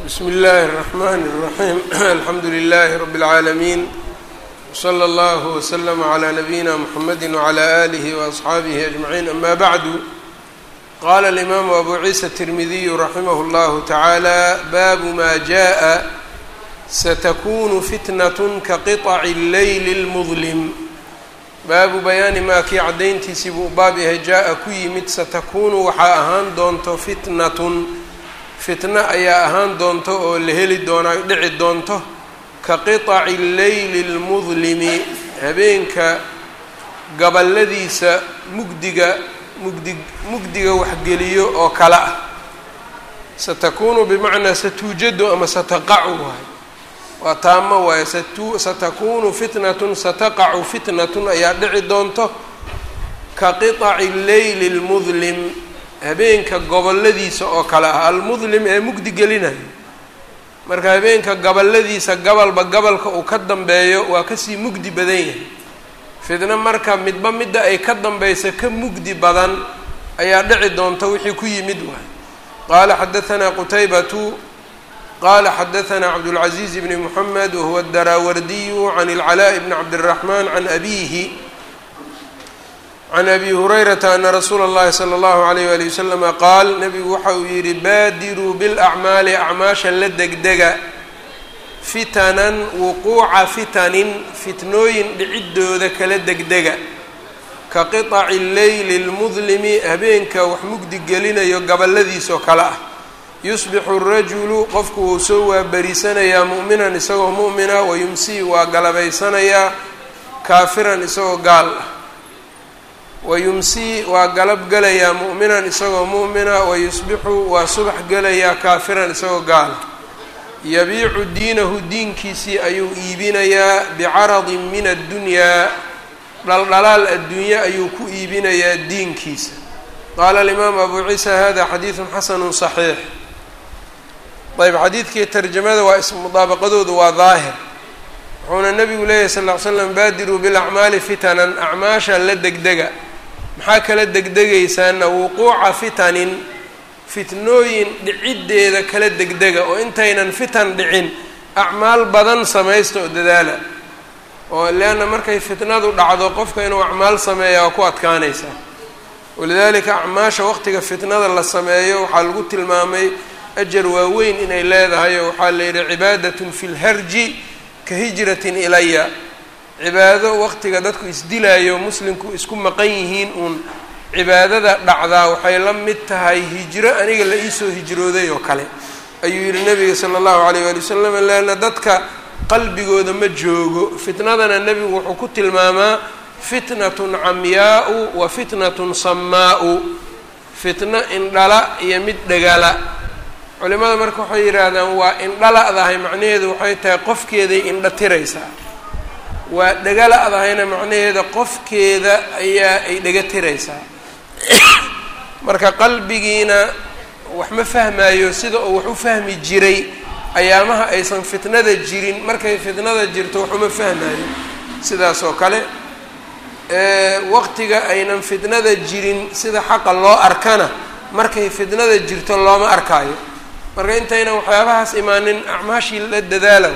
bsmi اllahi الرحmn الرaحيم alxamdu لlh رb العaalمين وslى اllه وslm عlى نabيina mحamedi وعlى آlih وأصxaabih أجمعين ama bعdu qala الإmam أbu ciisa التirmidiy raximh اllah taعalى bab ma jaءa satkun fitnaة kaqiطc الlayl الmظlm baabu bayaani maa kii caddayntiisii buu baab yahay jaa-a ku yimid satakunu waxaa ahaan doonto fitnatun fitno ayaa ahaan doonto oo la heli doonaa dhici doonto ka qiطaci leyli اlmudlimi habeenka gabaladiisa mugdiga mugdi mugdiga waxgeliyo oo kale ah satakunu bimacnaa satuujadu ama sataqacu waay waa taamo waaye satakunu fitnatun sataqacu fitnatun ayaa dhici doonto ka qiطaci leyli اlmudlim habeenka goboladiisa oo kale ah almudlim ee mugdi gelinayo marka habeenka goboladiisa gabalba gabalka uu ka dambeeyo waa kasii mugdi badan yahay fitno marka midba midda ay ka dambeysa ka mugdi badan ayaa dhici doonta wixii ku yimid waay qaala xadaanaa qutaybatu qala xadaanaa cabdاlcaزiiz bni mxamed wahuwa daraawardiyu can اlcalaaء bni cabdالraxman can abihi can abi hurayrata ana rasuula اllahi slى اllahu عalayh wali waslama qaal nabigu waxa uu yihi baadiruu biاlacmaali acmaasha la degdega fitanan wuquuca fitanin fitnooyin dhicidooda kala degdega ka qiطaci leyli اlmudlimi habeenka wax mugdi gelinayo gabaladiisoo kale ah yusbixu rajulu qofku wuu soo waaberiisanayaa mu'minan isagoo mu'mina wayumsii waa galabaysanayaa kaafiran isagoo gaal ah wayumsii waa galab gelayaa mu'minan isagoo mu'mina wayusbixu waa subax gelayaa kaafiran isagoo gaal ah yabiicu diinahu diinkiisii ayuu iibinayaa bicaradin min addunyaa dhaldhalaal adduunye ayuu ku iibinayaa diinkiisa qaala alimaamu abu ciisa hada xadiidun xasanu صaxiix ayb xadiidkii tarjamada waa ismudaabaqadoodu waa daahir wuxuuna nabigu leeyahy sal ll ly slam baadiruu bilacmaali fitanan acmaasha la degdega maxaa kala degdegaysaana wuquuca fitanin fitnooyin dhiciddeeda kala degdega oo intaynan fitan dhicin acmaal badan samaysta oo dadaala oo leanna markay fitnadu dhacdo qofka inuu acmaal sameeya waa ku adkaanaysaa walidaalika acmaasha waqtiga fitnada la sameeyo waxaa lagu tilmaamay ajar waaweyn inay leedahay oo waxaa la yidhi cibaadatun fi lharji ka hijratin ilaya cibaado waqtiga dadku isdilaayo muslimku isku maqan yihiin uun cibaadada dhacdaa waxay la mid tahay hijro aniga la iisoo hijrooday oo kale ayuu yidhi nabiga sala allahu alayh waali wasalam leanna dadka qalbigooda ma joogo fitnadana nebigu wuxuu ku tilmaamaa fitnatun camyaau wa fitnatun samaau fitno indhala iyo mid dhagala culimada marka waxay yidhaahdaan waa indhala-dahay macnaheedu waxay tahay qofkeeday indha tiraysaa waa dhagala-dahayna macnaheeda qofkeeda ayaa ay dhaga tiraysaa marka qalbigiina wax ma fahmaayo sida uu wax u fahmi jiray ayaamaha aysan fitnada jirin markay fitnada jirto wax uma fahmaayo sidaas oo kale waqtiga aynan fitnada jirin sida xaqa loo arkana markay fitnada jirto looma arkaayo marka intaynan waxyaabahaas imaanin acmaashii la dadaala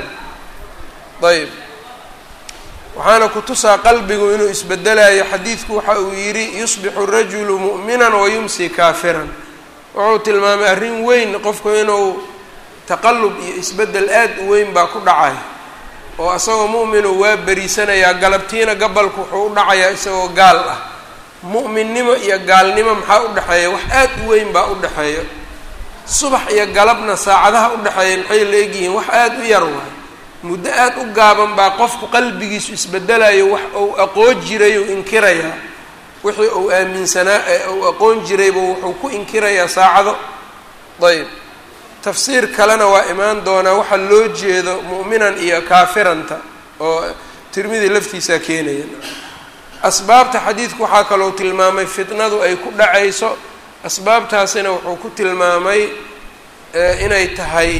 ayb waxaana ku tusaa qalbigu inuu isbedelayo xadiidku waxa uu yidhi yusbixu rajulu mu'minan wayumsi kaafiran wuxuu tilmaamay arrin weyn qofku inuu taqallub iyo isbeddel aad u weyn baa ku dhacay oo isagoo mu'minu waa beriisanayaa galabtiina gabalku wuxuu u dhacayaa isagoo gaal ah mu'minnimo iyo gaalnimo maxaa u dhexeeya wax aad u weyn baa u dhexeeya subax iyo galabna saacadaha u dhexeeya maxay la egyihiin wax aad u yar waay muddo aad u gaaban baa qofku qalbigiisu isbedelayo wax uu aqoon jiray uu inkirayaa wixii uu aaminsanaa ee uu aqoon jirayba wuxuu ku inkirayaa saacado ayb tafsiir kalena waa imaan doonaa waxaa loo jeedo mu'minan iyo kaafiranta oo tirmidi laftiisaa keenaya asbaabta xadiidku waxaa kaloo tilmaamay fitnadu ay ku dhacayso asbaabtaasina wuxuu ku tilmaamay inay tahay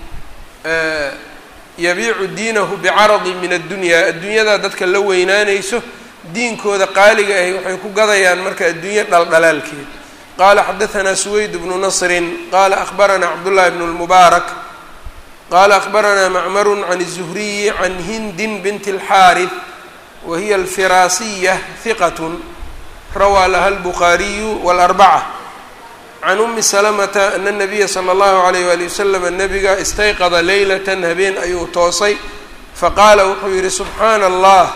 yabiicu diinahu bicaradin min addunyaa adduunyadaa dadka la weynaanayso diinkooda qaaliga ahi waxay ku gadayaan marka adduunyo dhaldhalaalkeed qala xadaثna سweyd بن نصri qala أخbarana cabdالlahi بن الmubaarak qala akbaranaa macmaru can الzuhriyi can hindin bint اlxaariث wa hiya alfiraasiya hiqat rawaa laha اlbukhaariyu wاlarbaca can umi salamata ana nabiya sala allahu alayh wali wasalam nabiga istayqada leylatan habeen ayuu toosay faqaala wuxuu yihi subxaana allah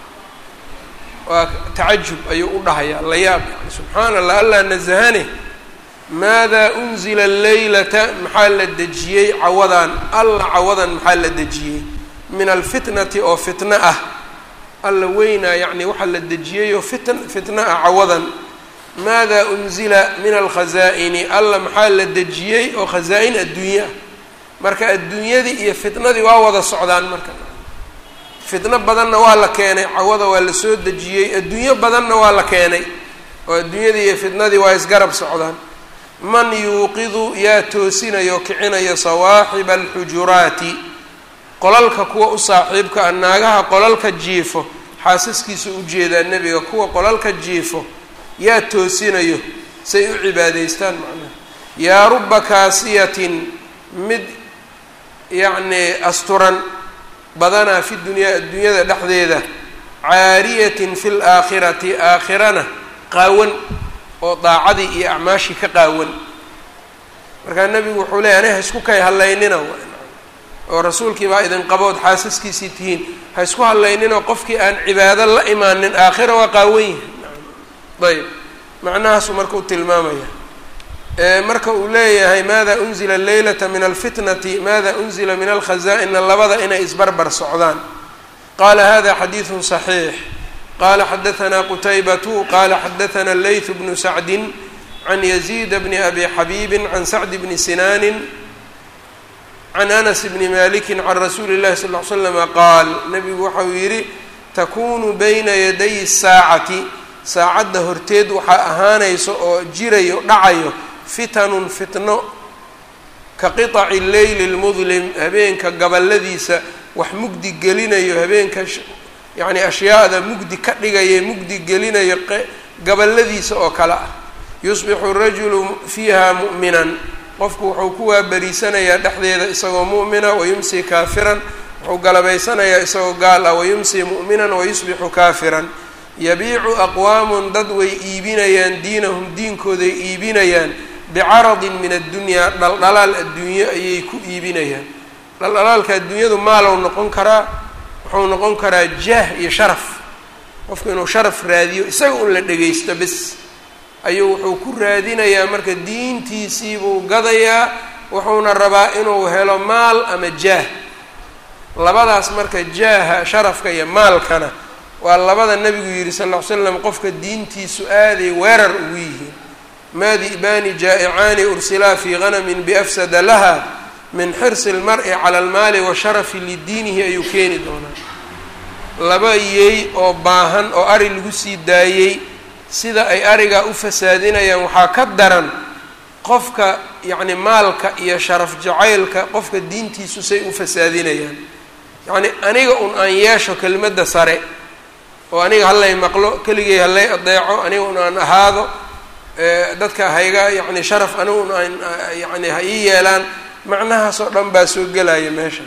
waa tacajub ayuu u dhahayaa la yaab yani subxaana allah allah nasahane maada unzila leylata maxaa la dejiyey cawadan alla cawadan maxaa la dejiyey min alfitnati oo fitno ah alla weynaa yacni waxaa la dejiyey oo fitn fitno ah cawadan maada unzila min alkhazaa'ini alla maxaa la dejiyey oo khasaa-in adduunya ah marka adduunyadii iyo fitnadii waa wada socdaan marka fitno badanna waa la keenay cawada waa la soo dejiyey adduunyo badanna waa la keenay oo adduunyadii iyo fitnadii waa isgarab socdaan man yuuqidu yaa toosinayo kicinayo sawaaxiba alxujuraati qolalka kuwa u saaxiibka ah naagaha qolalka jiifo xaasaskiisa ujeedaa nebiga kuwa qolalka jiifo yaa toosinayo say u cibaadaystaan macnaha yaa ruba kaasiyatin mid yacnii asturan badanaa fi dunyaa adduunyada dhexdeeda caariyatin fi laakhirati aakhirana qaawan oo daacadii iyo acmaashii ka qaawan markaa nebigu wuxuu leeyay aniga ha isku kay hallaynina oo rasuulkii baa idin qabood xaasaskiisii tihiin ha isku hadlayninoo qofkii aan cibaado la imaanin aakhira waa qaawan yahay ayb macnahaasuu marka u tilmaamaya marka uu leeyahay maada unzila leylata min alfitnati maada unzila min alkhazaa-ina labada inay isbarbar socdaan qaala hada xadiidu صaxiix qala xadaanaa qutaybatu qala xadaana leyth bnu sacdin can yaziid bni abi xabiibi can sacd bni sinaanin can anas bni maliki can rasuuli اllahi sal ly slama qaal nabigu waxau yidhi takunu bayna yaday saacati saacadda horteed waxaa ahaanayso oo jirayo dhacayo fitanun fitno ka qiطaci leyli اlmudlim habeenka gabaladiisa wax mugdi gelinayo habeenka yacni ashyaada mugdi ka dhigaya mugdi gelinayo gabaladiisa oo kale ah yusbixu rajulu fiiha mu'minan qofku wuxuu ku waaberiisanayaa dhexdeeda isagoo mu'mina wayumsi kaafiran wuxuu galabaysanayaa isagoo gaal ah wayumsi mu'minan wayusbixu kaafiran yabiicu aqwaamun dad way iibinayaan diinahum diinkooday iibinayaan bicaradin min addunyaa dhaldhalaal adduunyo ayay ku iibinayaan dhaldhalaalka adduunyadu maalow noqon karaa wuxuu noqon karaa jaah iyo sharaf qofku inuu sharaf raadiyo isaga un la dhegaysto bes ayuu wuxuu ku raadinayaa marka diintiisiibuu gadayaa wuxuuna rabaa inuu helo maal ama jaah labadaas marka jaaha sharafka iyo maalkana waa labada nabigu yihi sal ll ly slam qofka diintiisu aaday weerar ugu yihiin maa di'baani jaa'icaani ursilaa fii ganamin biafsada laha min xirsi lmar-i cala almaali wa sharafi lidiinihi ayuu keeni doonaa laba yeey oo baahan oo ari lagu sii daayey sida ay arigaa u fasaadinayaan waxaa ka daran qofka yacni maalka iyo sharaf jacaylka qofka diintiisu say u fasaadinayaan yacni aniga un aan yeesho kelimadda sare oo aniga hallay maqlo keligay hallay adeeco aniga un aan ahaado dadka hayga yacni sharaf aniga un aan yacni ha ii yeelaan macnahaas oo dhan baa soo gelaya meesha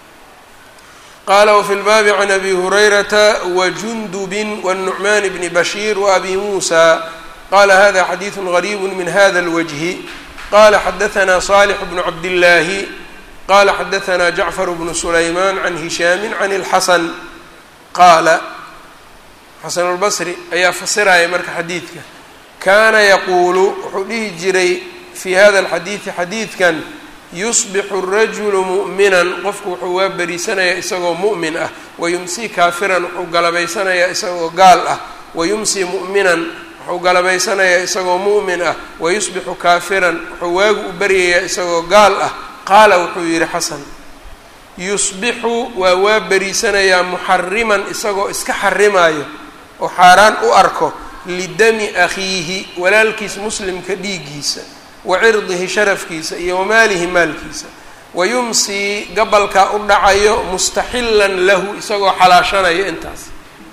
qaala wafi lbaabi can abi hurayrata wajundubin wالnucmaan bni bashiir waabi muusa qala hada xadiidu gariibu min hada اlwajhi qala xadaanaa صaalix bnu cabdillaahi qala xadaanaa jacfar bnu sulaymaan can hishaami can اlxasan qaala xasan اlbasri ayaa fasiraya marka xadiidka kaana yaquulu wuxuu dhihi jiray fi hada اlxadiidi xadiidkan yusbixu rajulu mu'minan qofku wuxuu waa beriisanayaa isagoo mu'min ah wayumsii kaafiran wuxuu galabaysanayaa isagoo gaal ah wayumsii mu'minan wuxuu galabaysanayaa isagoo mu'min ah wayusbixu kaafiran wuxuu waagu u baryayaa isagoo gaal ah qaala wuxuu yidhi xasan yusbixu waa waa beriisanayaa muxariman isagoo iska xarimaayo oo xaaraan u arko lidami akhiihi walaalkiis muslimka dhiiggiisa wa cirdihi sharafkiisa iyo wamaalihi maalkiisa wayumsii gabalkaa u dhacayo mustaxilan lahu isagoo xalaashanayo intaas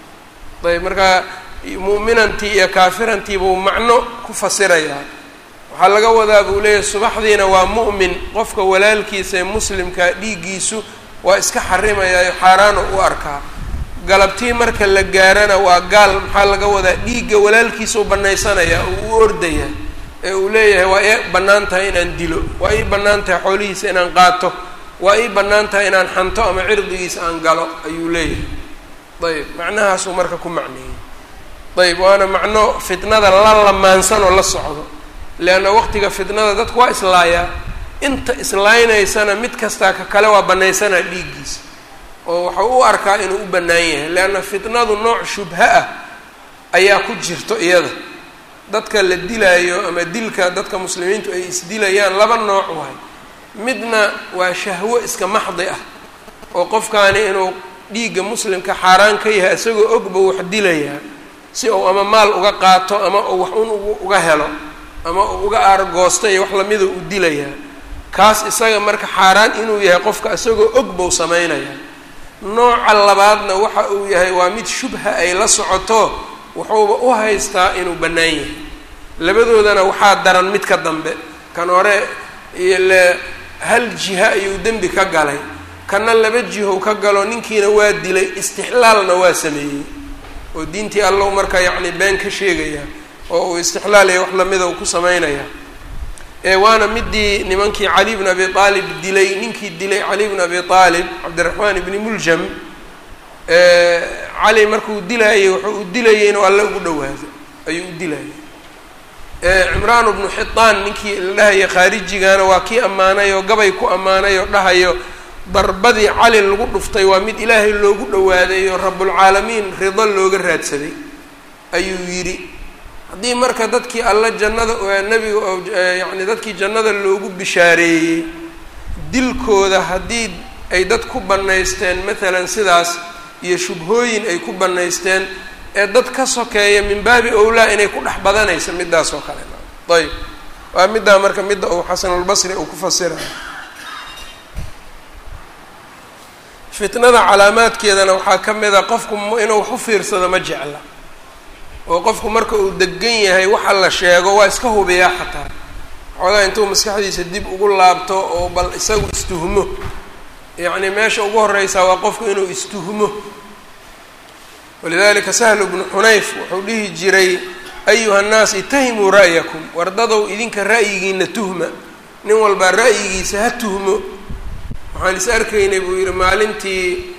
ayb markaa mu'minantii iyo kaafirantii buu macno ku fasirayaa waxaa laga wadaa buu leeyahay subaxdiina waa mu'min qofka walaalkiisa ee muslimkaa dhiiggiisu waa iska xarimayaayo xaaraana u arkaa galabtii marka la gaarana waa gaal maxaa laga wadaa dhiigga walaalkiisa u banaysanayaa oo u ordaya ee uu leeyahay waa ii bannaan tahay inaan dilo waa ii bannaan tahay xoolihiisa inaan qaato waa ii bannaan tahay inaan xanto ama cirdigiisa aan galo ayuu leeyahay ayb macnahaasuu marka ku macneeyey ayb waana macno fitnada la lamaansan oo la socdo leanna waqtiga fitnada dadku waa islaayaa inta islaaynaysana mid kastaa ka kale waa bannaysanaa dhiiggiisa oo waxau u arkaa inuu u bannaan yahay leanna fitnadu nooc shubha ah ayaa ku jirto iyada dadka la dilaayo ama dilka dadka muslimiintu ay isdilayaan laba nooc waay midna waa shahwo iska maxdi ah oo qofkaani inuu dhiigga muslimka xaaraan ka yahay isagoo ogba wax dilayaa si uu ama maal uga qaato ama uu wax un uga helo ama uu uga aargoosto iyo wax lamida u dilayaa kaas isaga marka xaaraan inuu yahay qofka isagoo og bau samaynayaa nooca labaadna waxa uu yahay waa mid shubha ay la socoto wuxuuba u haystaa inuu bannaan yahay labadoodana waxaa daran mid ka dambe kan hore ile hal jiha ayuu dembi ka galay kana laba jihow ka galo ninkiina waa dilay istixlaalna waa sameeyey oo diintii allow marka yacni been ka sheegaya oo uu istixlaalaya wax lamida uu ku samaynaya ee waana midii nimankii cali bn abi aalib dilay ninkii dilay cali bn abi aalib cabdiraxmaan ibni muljam cali markuu dilaayay wuxuu u dilayay inuu alle ugu dhawaado ayuu u dilayay cimraan bnu xitaan ninkii la dhahaya khaarijigana waa kii ammaanay oo gabay ku ammaanay oo dhahayo darbadii cali lagu dhuftay waa mid ilaahay loogu dhawaaday oo rabulcaalamiin rido looga raadsaday ayuu yidhi haddii marka dadkii alla jannada nebiga oo yacni dadkii jannada loogu bishaareeyey dilkooda haddii ay dad ku bannaysteen maalan sidaas iyo shubhooyin ay ku bannaysteen ee dad ka sokeeya min baabi owlaa inay ku dhex badanaysa midaas oo kale ayb waa middaa marka midda uu xasanulbasri uu ku fasirayo fitnada calaamaadkeedana waxaa ka mid a qofku inuu wax u fiirsado ma jecla oo qofku marka uu degan yahay waxa la sheego waa iska hubiyaa xataa xoogaa intuu maskaxdiisa dib ugu laabto oo bal isagu istuhmo yacni meesha ugu horeysaa waa qofku inuu istuhmo walidalika sahlu bnu xunayf wuxuu dhihi jiray ayuha nnaas itahimuu ra'yakum wardadow idinka ra'yigiina tuhma nin walbaa ra'yigiisa ha tuhmo waxaan is arkaynay buu yihi maalintii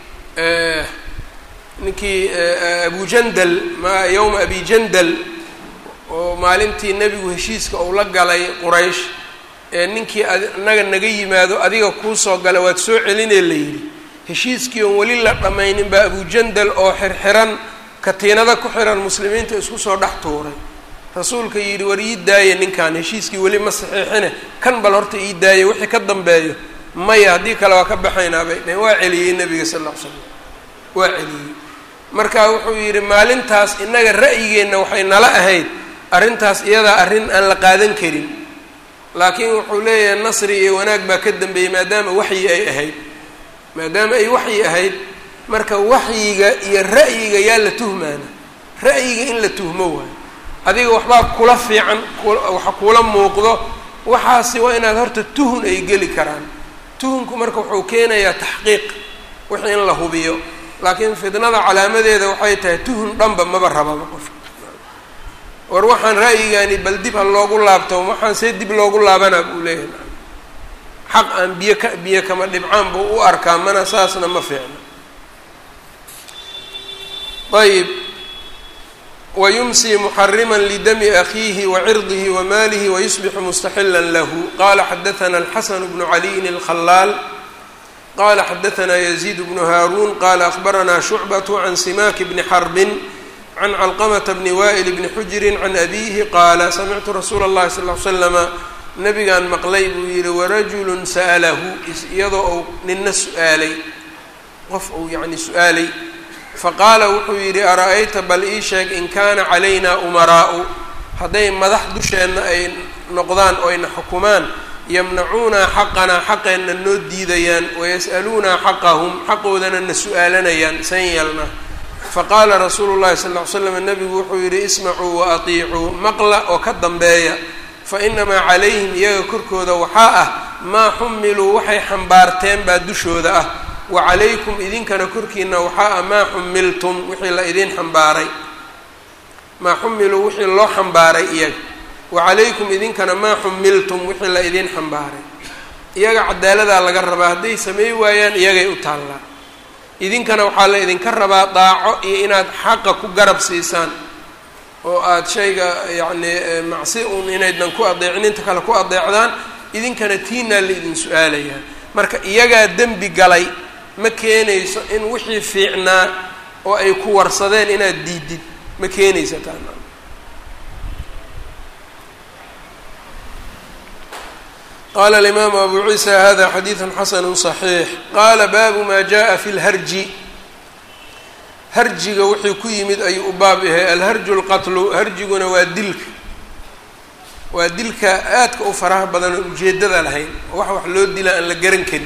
ninkii abujandal ma yowma abi jandal oo maalintii nebigu heshiiska uu la galay quraysh ee ninkii anaga naga yimaado adiga kuusoo gala waad soo celinee la yidhi heshiiskii oon weli la dhammaynin baa abujandal oo xirxiran katiinada ku xiran muslimiinta isku soo dhex tuuray rasuulka yidhi war ii daaya ninkan heshiiskii weli ma saxiixine kan bal horta ii daaya wixii ka dambeeyo maya haddii kale waa ka baxaynaa bay dhaheen waa celiyey nebiga sal ll ly slam waa celiyey marka wuxuu yidhi maalintaas innaga ra'yigeenna waxay nala ahayd arrintaas iyadaa arrin aan la qaadan karin laakiin wuxuu leeyahay nasri iyo wanaag baa ka dambeeyey maadaama waxyi ay ahayd maadaama ay waxyi ahayd marka waxyiga iyo ra'yiga yaa la tuhmaana ra'yiga in la tuhmo waayo adiga waxbaa kula fiican waxa kula muuqdo waxaasi waa inaad horta tuhun ay geli karaan tuhunku marka wuxuu keenayaa taxqiiq wixii in la hubiyo laakiin fitnada calaamadeeda waxay tahay tuhun dhanba maba rababa qofka war waxaan ra'yigaani bal dib ha loogu laabto waxaan see dib loogu laabanaa buu leeyahay xaq aan biyo ka biyo kama dhibcaan buu u arkaa mana saasna ma fiicno ayib wayumsii muxarima lidami akiihi wacirdihi wamaalihi wayusbixu mustaxila lahu qala xadaana alxasan bnu caliyin alkhalaal qala xadaana yaziid bnu haaruun qala ahbaranaa shucbatu can simaaki bni xarbin can calqamata bni wa'il bni xujrin can abiihi qaala samictu rasuula اllahi sal l slama nabigaan maqlay buu yihi warajulu sa'lahu iyadoo uu nina su-aalay qof uu yani su-aalay faqaala wuxuu yidhi ara-ayta bal ii sheeg in kaana calayna umaraa'u hadday madax dusheenna ay noqdaan oo ayna xukumaan yamnacuunaa xaqanaa xaqeenna noo diidayaan wayas'aluunaa xaqahum xaqoodana na su-aalanayaan san yeelna faqaala rasuulu llahi sal ll ly slam nabigu wuxuu yidhi ismacuu wa atiicuu maqla oo ka dambeeya fa inamaa calayhim iyaga korkooda waxaa ah maa xumiluu waxay xambaarteen baa dushooda ah wa calaykum idinkana korkiina waxaa ah maa xumiltum wixii la idin xambaaray maa xumiluu wixii loo xambaaray iyaga wa calaykum idinkana maa xumiltum wixii la idin xambaaray iyaga cadaaladaa laga rabaa hadday samey waayaan iyagay u taallaa idinkana waxaa la idinka rabaa daaco iyo inaad xaqa ku garab siisaan oo aada shayga yacni macsi un inaydnan ku adeecin inta kale ku adeecdaan idinkana tiinaa la idin su-aalayaa marka iyagaa dembi galay ma keenayso in wixii fiicnaa oo ay ku warsadeen inaad diidid ma keenaysa taan qala alimaamu abu ciisa hada xadiidu xasanu صaxiix qaala baabu ma jaءa fi lharji harjiga wuxuu ku yimid ayuu u baab yahay alharju lqatlu harjiguna waa dilka waa dilka aadka u faraha badan oo ujeedada lahayn wax wax loo dila aan la garan karin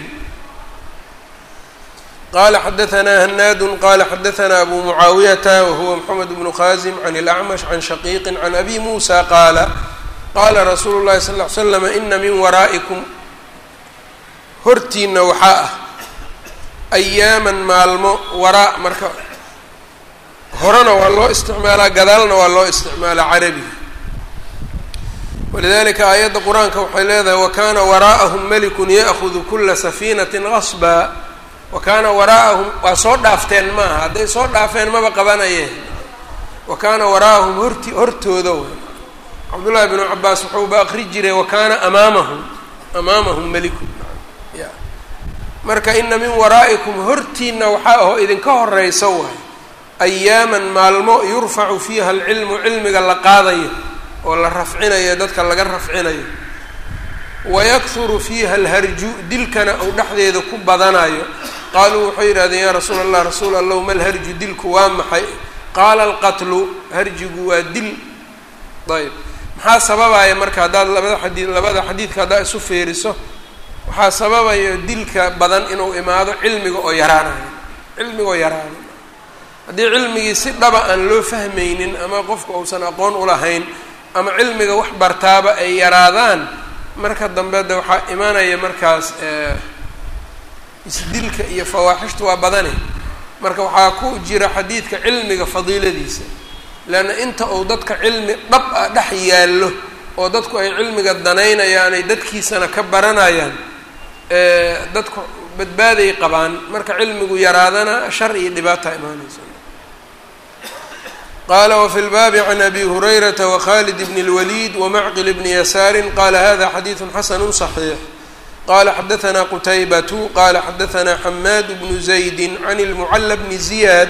qala xadaanaa hanaadu qala xadaanaa abu mucaawiyata wahuwa mxamed bnu khazim can اlacmash can shaqiiqi can abi musa qaala qaala rasuulu llahi sal ly slam ina min waraa'ikum hortiina waxaa ah ayaaman maalmo waraa marka horena waa loo isticmaalaa gadaalna waa loo isticmaalaa carabiga walidalika aayadda qur-aanka waxay leedahay wakana waraa'ahum malikun ya'hudu kula safiinatin qasba wa kaana waraa'ahum waa soo dhaafteen maaha hadday soo dhaafeen maba qabanayeen wa kaana waraa'ahum horti hortooda w cabdullaahi bnu cabaas wuxuuba aqri jiray wa kaana amaamahum amaamahum malikun ya marka ina min waraa'ikum hortiina waxaa aho idinka horeysa waay ayaaman maalmo yurfacu fiiha alcilmu cilmiga la qaadayo oo la rafcinayo dadka laga rafcinayo wayakhuru fiiha alharju dilkana uu dhexdeeda ku badanayo qaaluu waxay yidhahdeen yaa rasuula allah rasuul allahu ma lharju dilku waa maxay qaala alqatlu harjigu waa dil ayb maxaa sababaya marka haddaad labada xadii labada xadiidka haddaad isu fiiriso waxaa sababaya dilka badan inuu imaado cilmiga oo yaraanayo cilmiga oo yaraano haddii cilmigii si dhaba aan loo fahmaynin ama qofka uusan aqoon ulahayn ama cilmiga wax bartaaba ay yaraadaan marka dambe de waxaa imanaya markaas isdilka iyo fawaaxishta waa badane marka waxaa ku jira xadiidka cilmiga fadiiladiisa leanna inta uu dadka cilmi dhab ah dhex yaallo oo dadku ay cilmiga danaynayaan ay dadkiisana ka baranayaan dadku badbaaday qabaan marka cilmigu yaraadana shar iyo dhibaata imaanaysa qala wfi lbaabi can abi hurayrata wkhalid bn اlwaliid wmacqil bni yasaari qala hada xadiidu xasanu صaxiix qala xadaanaa qutaybatu qala xadaanaa xamaad bnu zaydi can اlmucala bni ziyaad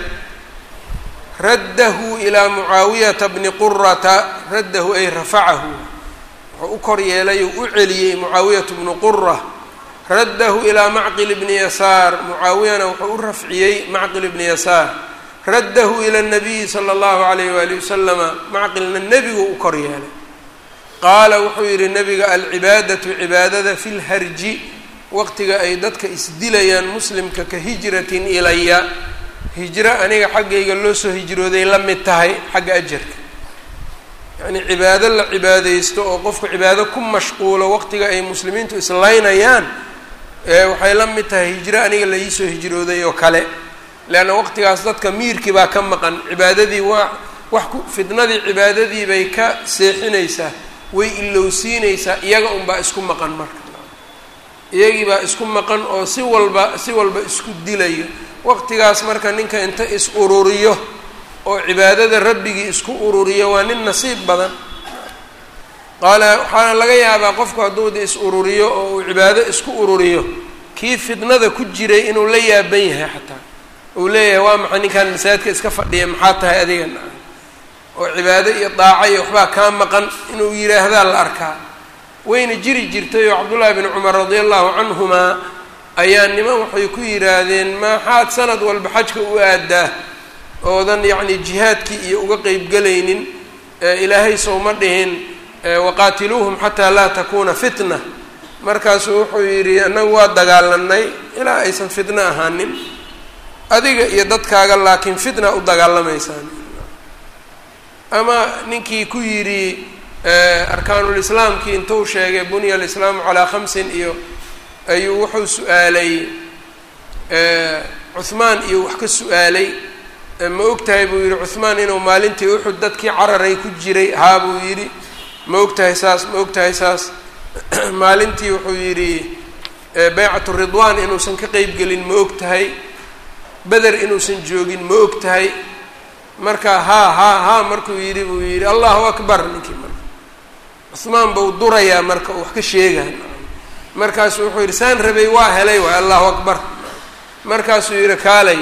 raddahu ilaa mucaawiyata bni qurata raddahu ay rafacahu wuxuu u kor yeelay u u celiyey mucaawiyatu bnu qura raddahu ilaa macqil bni yasaar mucaawiyana wuxuu u rafciyey macqil bni yasaar raddahu ila nabiyi sala allahu alayh waali wasalama macqilna nebigu u kor yeelay qaala wuxuu yidhi nebiga alcibaadatu cibaadada fi lharji waqtiga ay dadka isdilayaan muslimka ka hijratin ilaya hijro aniga xaggayga loo soo hijrooday la mid tahay xagga ajarka yacnii cibaado la cibaadeysto oo qofku cibaado ku mashquulo waqtiga ay muslimiintu islaynayaan waxay la mid tahay hijro aniga la iisoo hijrooday oo kale leanna waqtigaas dadka miirkii baa ka maqan cibaadadii waa wax ku fidnadii cibaadadii bay ka seexinaysaa way ilowsiinaysaa iyaga unbaa isku maqan marka iyagii baa isku maqan oo si walba si walba isku dilayo waqtigaas marka ninka inta is ururiyo oo cibaadada rabbigii isku ururiyo waa nin nasiib badan qaala waxaana laga yaabaa qofku hadduu da is ururiyo oo uu cibaado isku ururiyo kii fidnada ku jiray inuu la yaaban yahay xataa uu leeyahay waa maxay ninkan masaajidka iska fadhiya maxaa tahay adiga oo cibaado iyo daaco iyo waxbaa kaa maqan inuu yidhaahdaa la arkaa wayna jiri jirtay oo cabdullaahi bni cumar radia allahu canhumaa ayaa niman waxay ku yidhaahdeen maxaad sanad walba xajka u aadaa oodan yacni jihaadkii iyo uga qeybgelaynin ilaahay sowma dhihin waqaatiluuhum xataa laa takuuna fitna markaasuu wuxuu yidhi annagu waa dagaalanay ilaa aysan fitno ahaanin adiga iyo dadkaaga laakiin fitna u dagaalamaysaan ama ninkii ku yidhi arkaanulislaamkii intuu sheegay bunya alislaamu calaa khamsin iyo ayuu wuxuu su-aalay cuhmaan iyo wax ka su-aalay ma og tahay buu yidhi cuhmaan inuu maalintii uxud dadkii cararay ku jiray haa buu yidhi ma og tahay saas ma og tahay saas maalintii wuxuu yidhi baycatu ridwaan inuusan ka qeyb gelin ma og tahay beder inuusan joogin ma og tahay marka haa haa haa markuu yidhi buu yidhi allahu akbar ninkii marka cuhmaan bau durayaa marka uu wax ka sheegaa markaasuu wuxuu yidhi saan rabay waa helay waay allahu akbar markaasuu yidhi kaalay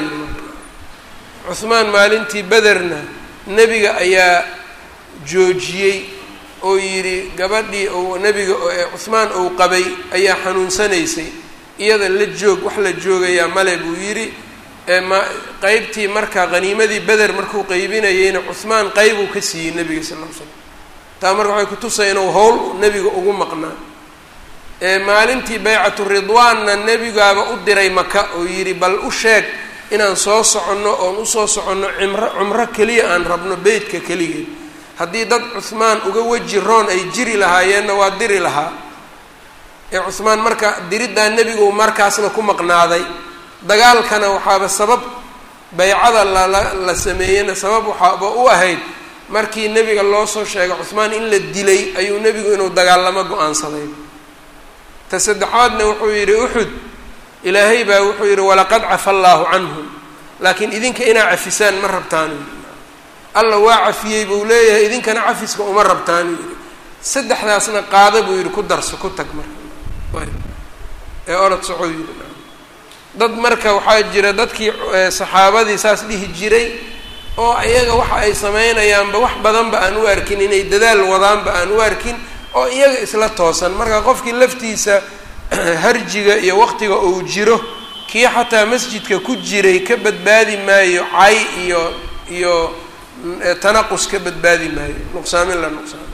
cuhmaan maalintii bederna nebiga ayaa joojiyey oo yidhi gabadhii ou nebiga cuhmaan uu qabay ayaa xanuunsanaysay iyada la joog wax la joogayaa male buu yidhi ma qeybtii marka qhaniimadii beder markuu qeybinayeyna cuhmaan qeybuu ka siiyey nebiga sal l l slam taa marka waxay kutusay inuu howl nebiga ugu maqnaa maalintii baycatu ridwaanna nebigaaba u diray maka oo yidhi bal u sheeg inaan soo soconno oon usoo soconno cimro cumro keliya aan rabno beytka keligeed haddii dad cuhmaan uga weji roon ay jiri lahaayeenna waa diri lahaa ee cuhmaan marka diriddaa nebigu markaasna ku maqnaaday dagaalkana waxaaba sabab baycada lala la sameeyeyna sabab waxaaba u ahayd markii nebiga loo soo sheegay cuhmaan in la dilay ayuu nebigu inuu dagaalamo go-aansaday ta saddexaadna wuxuu yidhi uxud ilaahay baa wuxuu yidhi walaqad cafa allaahu canhum laakiin idinka inaa cafisaan ma rabtaanu alla waa cafiyey buu leeyahay idinkana cafiska uma rabtaanu yidhi saddexdaasna qaada buu yidhi ku darso ku tag marka ee orod soco yidhi dad marka waxaa jira dadkii saxaabadii saas dhihi jiray oo iyaga waxa ay sameynayaanba wax badanba aan u arkin inay dadaal wadaanba aan u arkin oo iyaga isla toosan marka qofkii laftiisa harjiga iyo waqtiga uu jiro kii xataa masjidka ku jiray ka badbaadi maayo cay iyo iyo tanaqus ka badbaadi maayo nuqsaamin la nuqsaamin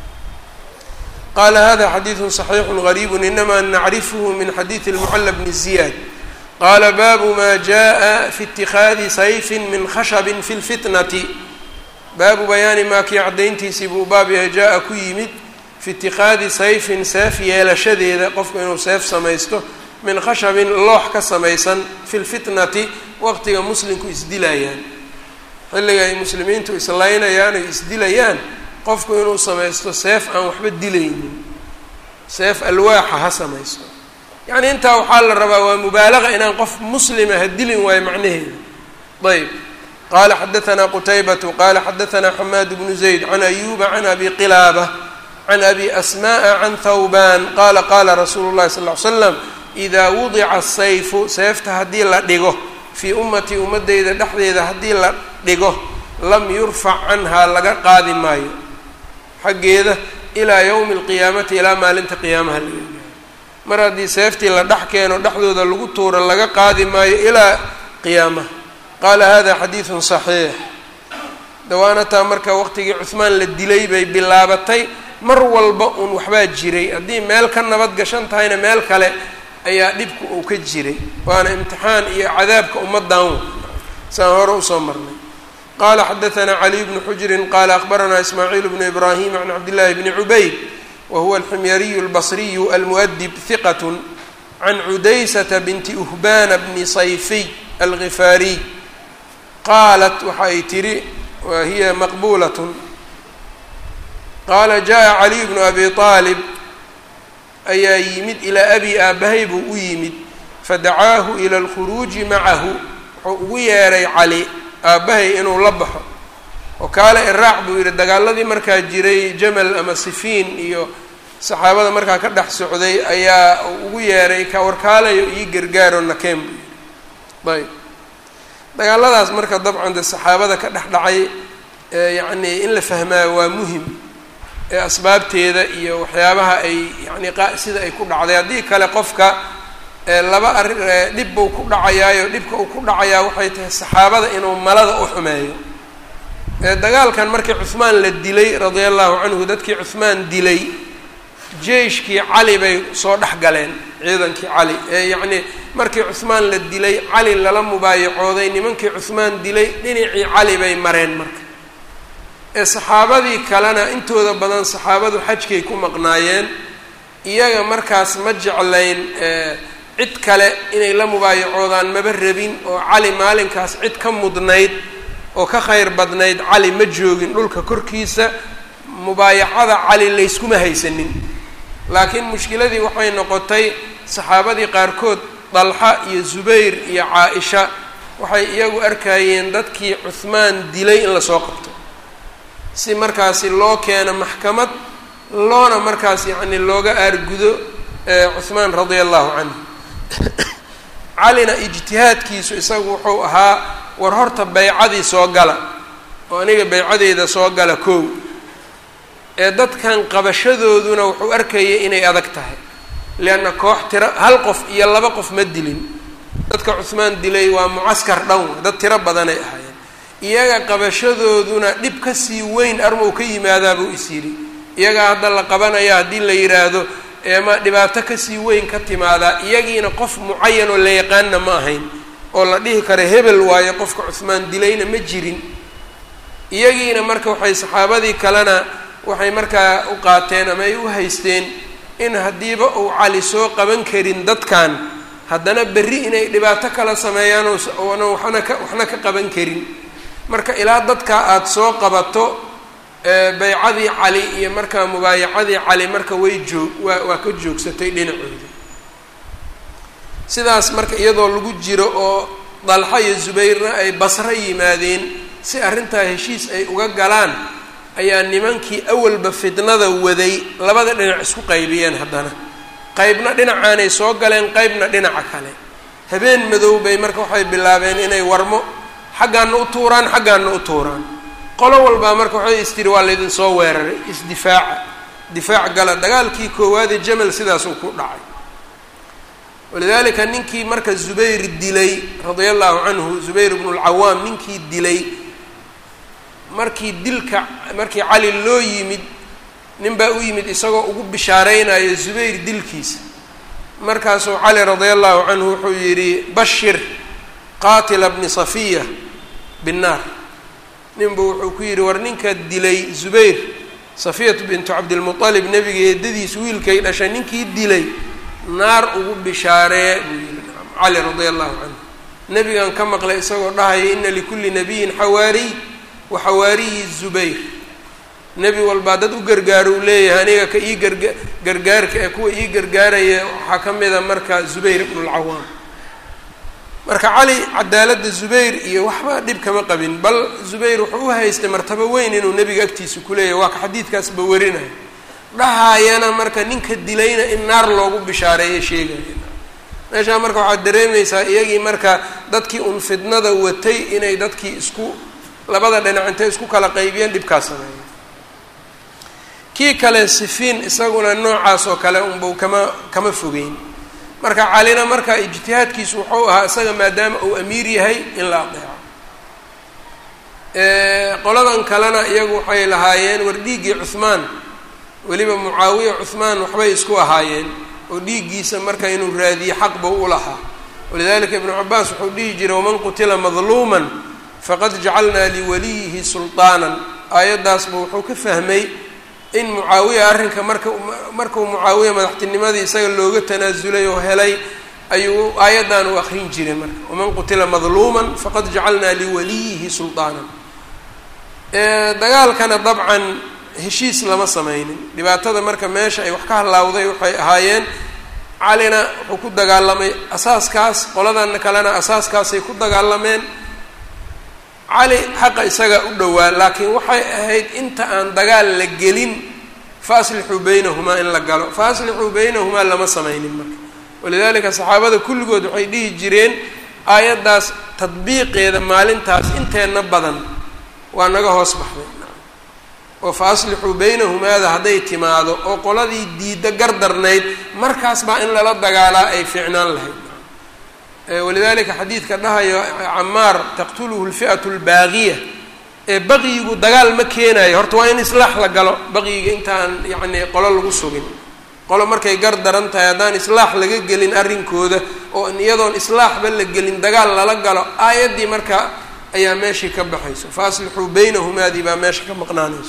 qala hada xadiidu صaxiixu غariibu inama nacrifhu min xadiidi اlmucala bni ziyaad qala baabu ma jaءa fi اtikhaadi sayfi min khashabi fi اlfitnati baabu bayaani maa kii caddayntiisii buu baab yahay jaa-a ku yimid fi itikaadi sayfin seef yeelashadeeda qofku inuu seef samaysto min khashabin loox ka samaysan fi lfitnati waqtiga muslimku isdilayaan xilliga ay muslimiintu islaynayaan ay isdilayaan qofku inuu samaysto seef aan waxba dilaynin seef alwaaxa ha samaysto yacni intaa waxaa la rabaa waa mubaalaqa inaan qof muslima ha dilin waayo macnaheeda ayb qala xadaanaa qutaybatu qala xadaanaa xamaad bnu zayd can ayuba can abi qilaaba can abi asmaءa can thawban qala qala rasuulu llahi sal ly slam idaa wudica sayfu seefta haddii la dhigo fii ummatii ummadeyda dhexdeeda haddii la dhigo lam yurfac canhaa laga qaadi maayo xaggeeda ilaa yowmi اlqiyaamati ilaa maalinta qiyaamaha laga gaaro mar haddii seeftii la dhex keeno dhexdooda lagu tuuro laga qaadi maayo ilaa qiyaamaha qaala hada xadiidu صaxiix dawaanataa marka waqtigii cuhmaan la dilay bay bilaabatay mar walba uun waxbaa jiray haddii meel ka nabad gashan tahayna meel kale ayaa dhibku uu ka jiray waana imtixaan iyo cadaabka ummadan saan hore usoo marnay qala xadaanaa caliy bnu xujrin qala akbaranaa ismaaciil bnu ibrahim can cabdillahi bni cubayd wa huwa alximyariyu albasriyu almu'dib hiqat can cudaysata binti uhbana bni sayfiy algifaariy qaalat waxa ay tidhi wa hiya maqbuulat qaala jaءa caliy bnu abi aalib ayaa yimid ilaa abi aabahay buu u yimid fadacaahu ila alkhuruuji macahu wuxuu ugu yeeray cali aabbahay inuu la baxo oo kaale iraac buu yidhi dagaaladii markaa jiray jamal ama sifiin iyo saxaabada markaa ka dhex socday ayaa ugu yeeray ka warkaalayo ii gargaaro nakeen buu yidhi ayb dagaaladaas marka dabcan de saxaabada ka dhex dhacay yacnii in la fahmaa waa muhim ee asbaabteeda iyo waxyaabaha ay yacni qa sida ay ku dhacday haddii kale qofka laba arri dhib buu ku dhacayaayo dhibka uu ku dhacayaa waxay tahay saxaabada inuu malada u xumeeyo dagaalkan markii cuhmaan la dilay radia allahu canhu dadkii cuhmaan dilay jeyshkii cali bay soo dhex galeen ciidankii cali ee yacnii markii cuhmaan la dilay cali lala mubaayacooday nimankii cuhmaan dilay dhinacii cali bay mareen marka ee saxaabadii kalena intooda badan saxaabadu xajkay ku maqnaayeen iyaga markaas ma jeclayn cid kale inay la mubaayacoodaan maba rabin oo cali maalinkaas cid ka mudnayd oo ka khayr badnayd cali ma joogin dhulka korkiisa mubaayacada cali layskuma haysanin laakiin mushkiladii waxay noqotay saxaabadii qaarkood dalxa iyo zubayr iyo caa-isha waxay iyagu arkayeen dadkii cuhmaan dilay in lasoo qabto si markaasi loo keeno maxkamad loona markaas yacni looga aargudo cuhmaan radia allahu canhu calina ijtihaadkiisu isagu wuxuu ahaa war horta baycadii soo gala oo aniga baycadeeda soo gala kow ee dadkan qabashadooduna wuxuu arkayay inay adag tahay leanna koox tiro hal qof iyo laba qof ma dilin dadka cuhmaan dilay waa mucaskar dhan dad tiro badanay ahaayeen iyaga qabashadooduna dhib kasii weyn armow ka yimaadaabuu is yidhi iyagaa hadda la qabanaya haddii la yidhaahdo eema dhibaato kasii weyn ka timaadaa iyagiina qof mucayan oo la yaqaanna ma ahayn oo la dhihi karo hebel waayo qofka cuhmaan dilayna ma jirin iyagiina marka waxay saxaabadii kalena waxay markaa u qaateen ama ay u haysteen in haddiiba uu cali soo qaban karin dadkan haddana berri inay dhibaato kala sameeyaan oona waxna ka waxna ka qaban karin marka ilaa dadka aada soo qabato baycadii cali iyo markaa mubaayacadii cali marka way joog waa waa ka joogsatay dhinacooda sidaas marka iyadoo lagu jiro oo dalxa iyo zubayrna ay basro yimaadeen si arrintaa heshiis ay uga galaan ayaa nimankii awalba fitnada waday labada dhinac isku qaybiyeen haddana qaybna dhinacaanay soo galeen qaybna dhinaca kale habeen madow bay marka waxay bilaabeen inay warmo xaggaana u tuuraan xaggaana u tuuraan qolo walbaa marka waxay istiri waa laydin soo weeraray isdifaaca difaac gala dagaalkii koowaadee jamal sidaasuu ku dhacay walidaalika ninkii marka zubayr dilay radia allahu canhu zubayr bnu lcawaam ninkii dilay markii dilka markii cali loo yimid nin baa u yimid isagoo ugu bishaareynayo zubayr dilkiisa markaasuu cali radia allahu canhu wuxuu yidhi bashir qaatila bni safiya binnaar ninbuu wuxuu ku yidhi war ninka dilay zubayr safiyatu bintu cabdilmualib nebiga eedadiis wiilkay dhashay ninkii dilay naar ugu bishaaree buu yihi cali radia allahu canhu nebigan ka maqlay isagoo dhahaya ina likulli nabiyin xawaariy wa xawaariyi zubayr nebi walbaa dad u gargaaro uu leeyahay aniga ka ii garga gargaarka ee kuwa ii gargaaraya waxaa ka mida marka zubayr ibnulcawaam marka cali cadaaladda zubayr iyo waxba dhib kama qabin bal zubayr wuxuu u haystay martabo weyn inuu nebiga agtiisa ku leeyahay waa ka xadiidkaasba warinayo dhahaayana marka ninka dilayna in naar loogu bishaareeyo sheegaya meeshaa marka waxaad dareemaysaa iyagii marka dadkii un fidnada watay inay dadkii isku labada dhinac intay isku kala qaybiyeen dhibkaas sameeya kii kale sifiin isaguna noocaas oo kale unbau kama kama fogeyn marka calina marka ijtihaadkiisu wuxuu ahaa isaga maadaama uu amiir yahay in la adeeco qoladan kalena iyagu waxay lahaayeen war dhiiggii cuhmaan weliba mucaawiya cuhmaan waxbay isku ahaayeen oo dhiiggiisa marka inuu raadiye xaqba u lahaa walidalika ibnu cabaas wuxuu dhihi jiray waman qutila madluuman faqad jacalnaa liwaliyihi sulطaanan aayaddaasba wuxuu ka fahmay in mucaawiya arrinka marka markuu mucaawiya madaxtinimadii isaga looga tanaasulay oo helay ayuu aayaddan u akrin jiray marka waman qutila madluuman faqad jacalnaa liwaliyihi sulطaanan dagaalkana dabcan heshiis lama sameynin dhibaatada marka meesha ay wax ka halaawday waxay ahaayeen calina wuxuu ku dagaalamay asaaskaas qoladan kalena asaaskaasay ku dagaalameen cali xaqa isaga u dhowaa laakiin waxay ahayd inta aan dagaal la gelin fa aslixuu baynahumaa in la galo fa aslixuu baynahumaa lama sameynin marka walidalika saxaabada kulligood waxay dhihi jireen aayaddaas tadbiiqeeda maalintaas inteenna badan waa naga hoos baxday oo fa aslixuu baynahumaada hadday timaado oo qoladii diidda gardarnayd markaas baa in lala dagaalaa ay fiicnaan lahayd walidalika xadiidka dhahayo camaar taqtuluhu lfi'atu lbaaqiya ee baqiyigu dagaal ma keenayo horta waa in islaax la galo baqiyiga intaan yacni qolo lagu sugin qolo markay gar daran tahay haddaan islaax laga gelin arrinkooda oo iyadoon islaaxba la gelin dagaal lala galo aayaddii marka ayaa meeshii ka baxayso fa aslixuu baynahumaadii baa meesha ka maqnaanayso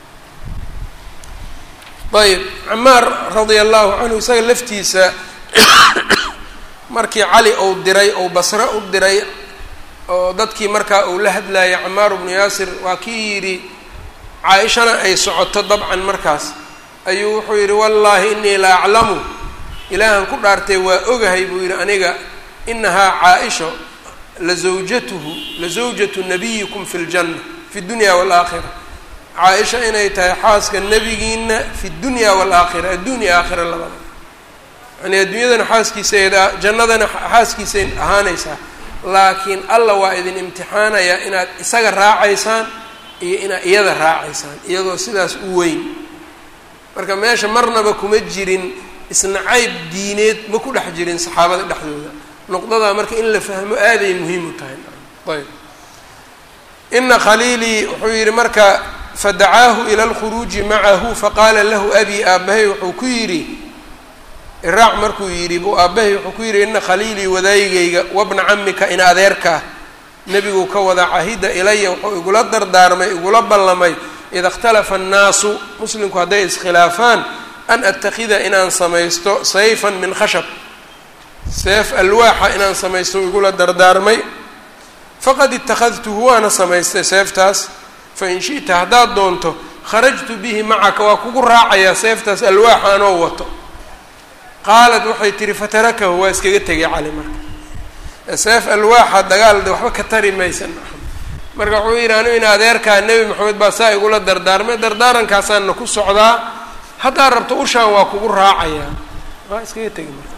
ayb camaar radia allahu canhu isaga laftiisa markii cali ou diray ou basre u diray oo dadkii markaa uu la hadlayay camaar bnu yaasir waa kii yidhi caa-ishana ay socoto dabcan markaas ayuu wuxuu yidhi wallaahi inii la aclamu ilaahan ku dhaartay waa ogahay buu yidhi aniga inahaa caa-isha la zawjatuhu la zawjatu nabiyikum fi ljanna fi dunya waalaakhira caa-isha inay tahay xaaska nebigiina fi dunya waalaakhira adduunya aakhira labada yani adduunyadana xaaskiisayd jannadana xaaskiisay ahaanaysaa laakiin alla waa idin imtixaanayaa inaad isaga raacaysaan iyo inaad iyada raacaysaan iyadoo sidaas u weyn marka meesha marnaba kuma jirin isnacayb diineed ma ku dhex jirin saxaabada dhexdooda nuqdadaa marka in la fahmo aaday muhiim u tahay ayb ina khaliilii wuxuu yidhi marka fadacaahu ila alkhuruuji macahu faqaala lahu abi aabbahay wuxuu ku yidhi iraac markuu yidhi buu aabbahay wuxuu ku yidhi ina khaliilii wadaayigayga wabna camika in adeerkaa nebiguu ka wada cahida ilaya wuxuu igula dardaarmay igula ballamay ida ikhtalafa annaasu muslimku hadday iskhilaafaan an attakhida inaan samaysto sayfan min khashab seef alwaaxa inaan samaysto igula dardaarmay faqad ittakhadtuhu waana samaystay seeftaas fain shi'ta haddaad doonto kharajtu bihi macaka waa kugu raacayaa seeftaas alwaaxa anoo wato qaalat waxay tihi fatarakahu waa iskaga tegay cali marka seef alwaaxa dagaalda waxba ka tari maysan marka wuxuu yidhi anigu in adeerkaa nebi maxamed baa saa igula dardaarmay dardaarankaasaan ku socdaa haddaad rabto ushaan waa kugu raacayaa waa iskaga tegi marka